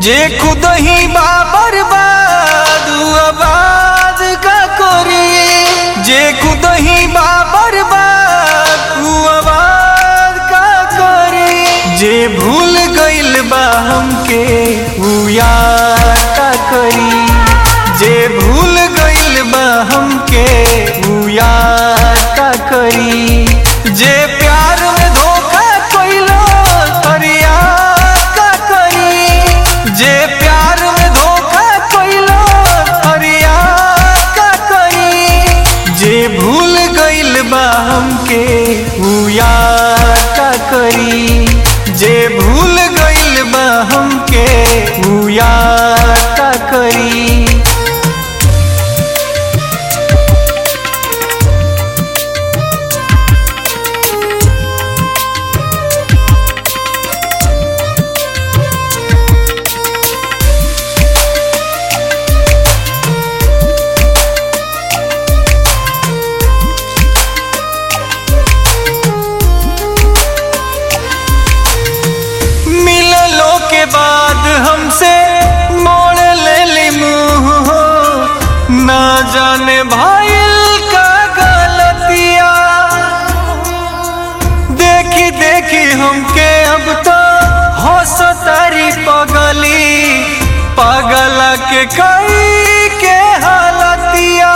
जे खुद ही बाबर बादू आबाद का करी जे खुद ही बाबर बादू आबाद का करी जे भूल गइल बा हमके उ याद का करी जे भूल गइल बा हमके उ याद का करी जे प्यार में धोखा कइलो करिया का करी जे प्यार में धोखा कइलो करिया का करी जे भूल गइल बा हमके उ याद का करी जे भूल गइल बा हमके उ याद का करी मिललो के बाद हमसे मोड़ ले ली मुंह हो ना जाने भाईल का गलतिया देखी देखी हमके अब तो हंस तारी पगली पगला के कई के हालतिया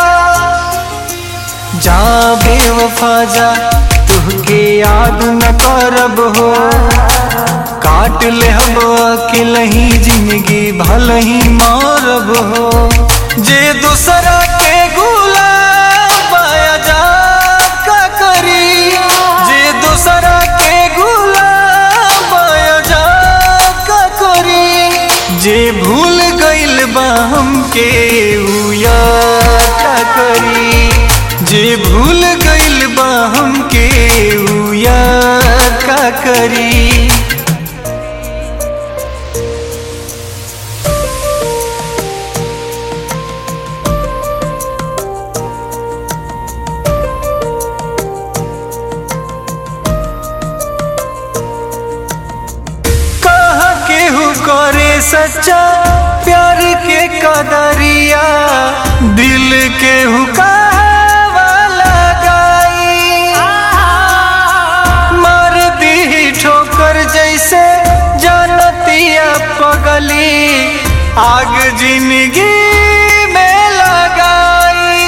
जा बेवफा जा तुहके याद न करब हो काट ले हम अकेलही जिंदगी भल ही मारब हो जे दूसरा के गुलाम पाया जा का करी जे दूसरा के गुलाम पाया जा का करी जे भूल गइल बा हमके उ याद का करी जे भूल गइल बा हमके उ याद का करी कहा केहू करे सच्चा प्यार के कदरिया दिल के हुकावा लगाई मार दी ठोकर जैसे जानतिया पगली आग जिंदगी में लगाई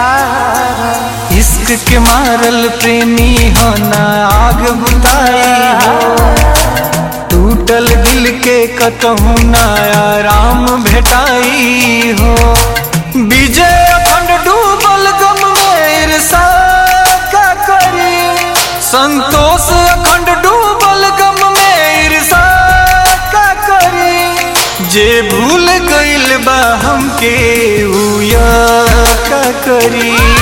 इश्क के मारल प्रेमी हो ना आग बुताई हो टूटल दिल के कतहु ना आराम भेटाई हो विजय अखंड डूबल गम में ईर्षा का करी संतोष अखंड डूबल गम में ईर्षा का करी जे भूल गइल बा हमके उ याद का करी